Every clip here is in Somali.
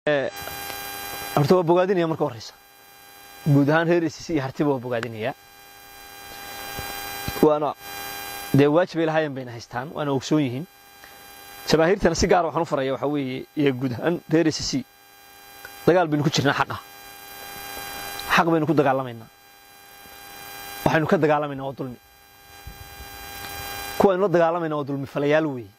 horta waa bogaadinaya marka horeysa guud ahaan reer ss iyo hartiba waa bogaadinaya waana dee waajibay lahaayeen bayna haystaan waana ogsoon yihiin jamaahiirtana si gaara waxaan u faraya waxaa weeye iyo guud ahaan reer ss dagaal baynu ku jirnaa xaqa xaq baynu ku dagaalamaynaa waxaynu ka dagaalamaynaa waa dulmi kuwaynu la dagaalamayna waa dulmi falayaal weeye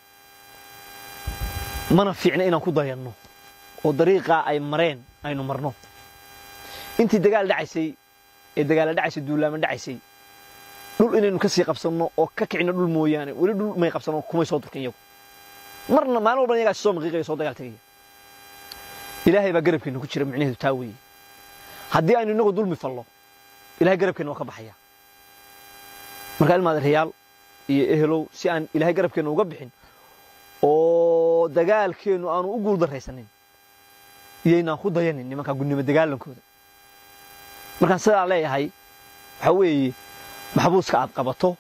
mana fiicna inaan ku dayanno oo dariiqaa ay mareen aynu marno intii dagaal dhacaysay ee dagaala dhacaysay duulaama dhacaysay dhul inaynu ka sii qabsanno oo ka kicino dhul mooyaane weli dhul may qabsanno kumay soo durkin iyagu marna maalin walban iyagaa soo maqiiqaya soo dagaal tegaya ilaahay baa garabkeenna ku jira micnaheedu taa weeye haddii aynu innagu dulmi fallo ilahay garabkeenna waa ka baxaya marka ilmaad reyaal iyo ehelow si aan ilaahay garabkeenna uga bixin oo dagaalkeennu aanu u guuldarraysanin iyaynaan ku dayanin nimankaa gudnimo dagaalankooda markaan sidaa leeyahay waxaa weeye maxbuuska aad qabato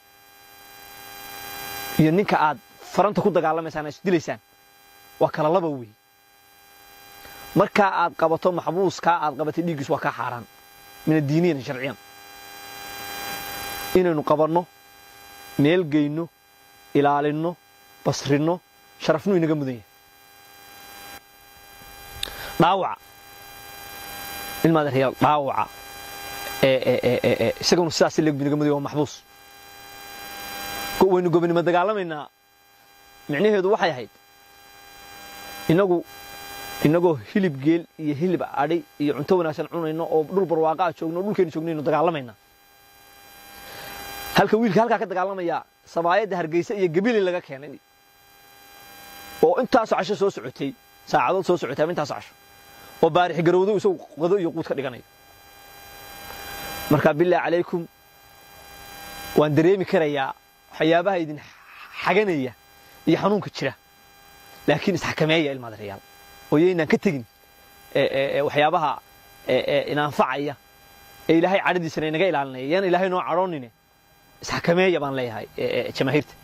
iyo ninka aad faranta ku dagaalamaysaan isdilaysaan waa kala laba wey markaa aad qabato maxbuuskaa aad qabatay dhiiggiis waa kaa xaaraan min addiiniyan sharciyan inaynu qabanno meel geyno ilaalinno basrinno sharafnuu inaga mudan yahay dhaawaca ilmaad reyaal dhaawaca isaguna sidaas leeg inaga mudan yahay waa maxbuus waynu gobonimo dagaalamaynaa micnaheedu waxay ahayd inagu inagoo hilib geel iyo hilib adhi iyo cunto wanaagsan cunayno oo dhul barwaaqaa joogno o dhulkeenu joognaynu dagaalamaynaa halka wiilka halkaa ka dagaalamaya sabaayadda hargeysa iyo gabili laga keenay oo intaasoo casho soo socotay saacadood soo socotay ama intaasoo casho oo baarix garowdo isagu qado iyo quud ka dhiganayo marka billah calaykum waan dareemi karayaa waxyaabaha idin xaganaya iyo xanuunka jira laakiin isxakameeya ilmaad reyaal oo yaynaan ka tegin waxyaabaha inaanfacaya ee ilaahay cadhadiisana inaga ilaalinaya yaan ilaahay noo cadhoonine isxakameeya baan leeyahay jamaahiirta